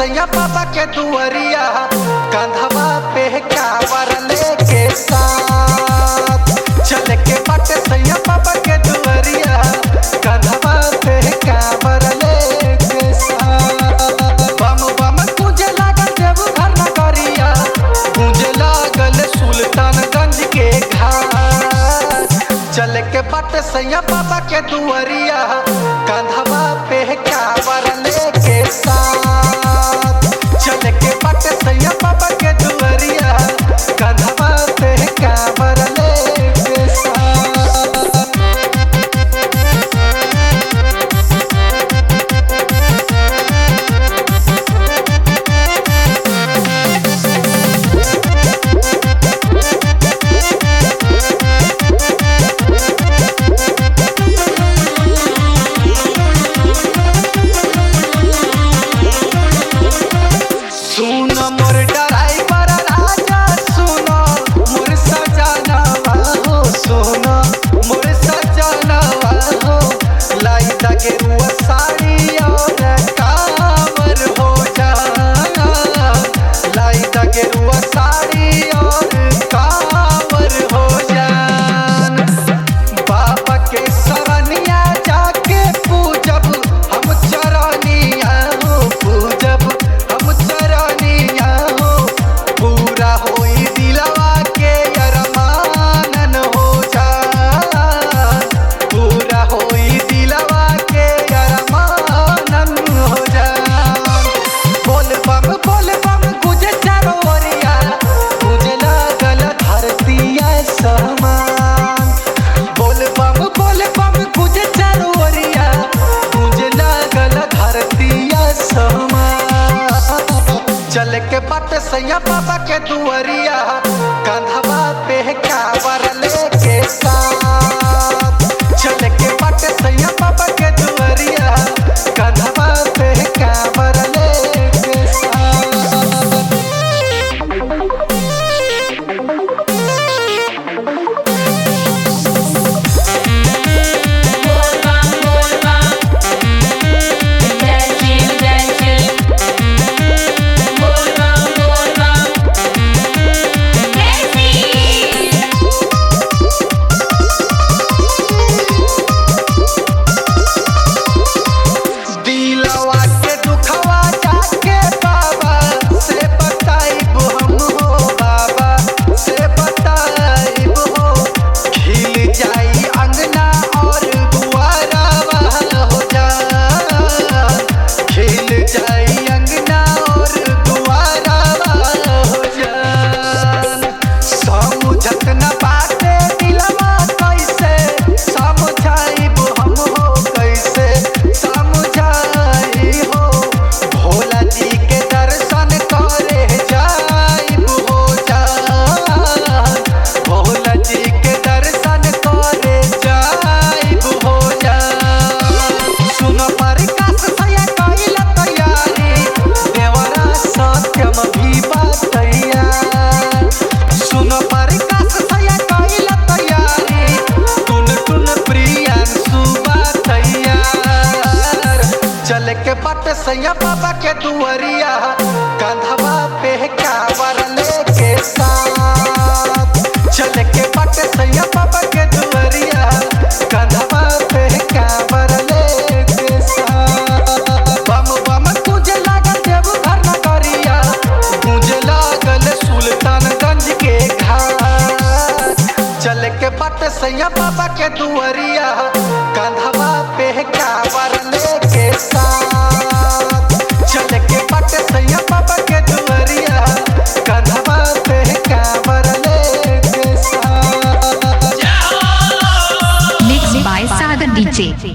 सैया बाबा के दुअरिया कंधवा पे कावर लेके साथ चल के बट सैया बाबा के दुअरिया कंधवा पे कावर लेके साथ बम बम तुझे लागल देव घर नगरिया तुझे लागल सुल्तानगंज के घाट चल के बट सैया बाबा के दुअरिया कंधवा पे कावर लेके साथ चल के बट सैया बाबा के दुअरिया कंधवा पे कावर लेके साथ सुन मोर ड्राइवर राजा सुन मोर सजनवा हो सुन मोर सजनवा हो लाई दगे रुआ साड़ी और कावर हो जा लाई दगे रुआ साड़ी और कावर हो जा बाबा के सरनिया जाके पूजब हम चरनिया हो पूजब हम चरनिया हो पूरा होई दिलवा के अरमानन हो जा पूरा होई दिलवा के अरमानन हो जा बोल बम बोल बम गुजे चारों ओरिया तुझे लागल धरतिया समान बोल बम बोल बम गुजे चारों ओरिया तुझे लागल धरतिया समान चल के बट सैया बाबा के दुअरिया कंधवा पे कावर लेके साथ चल के बट सैया बाबा के दुअरिया कंधवा पे कावर लेके साथ जय शिव जय शिव बोल बम बोल बम जय शिव दिलवा के दुखवा जाके बाबा से बताइब हम हो बाबा से बताइब हो खिल जाई अंगना और दुआरावा हो जा खिल जाई अंगना और दुआरावा हो जा समझत न बाटे दिलवा कैसे समझाइब हम हो कैसे समझाई हो भोला जी के दर्शन करे जाइब हो जा भोला जी के दर्शन करे जाइब हो जा सुन प्रकाश सया कैल तैयारी देवरा सत्यम भी बतैया सुन प्रकाश सया कैल तैयारी टुन टुन प्रियांशु तैयार चल के बट सैया बाबा के दुअरिया कंधवा पे कावर लेके साथ चल के बट सैया बाबा के दुअरिया कंधवा पे कावर लेके साथ बम बम तुझे लागल देव घर नगरिया तुझे लागल सुल्तानगंज के घाट चल के बट सैया बाबा के दुअरिया कंधवा पे कावर लेके साथ चल के बट सैया बाबा के दुअरिया कंधवा पे कावर लेके साथ Mixed by Sagar DJ.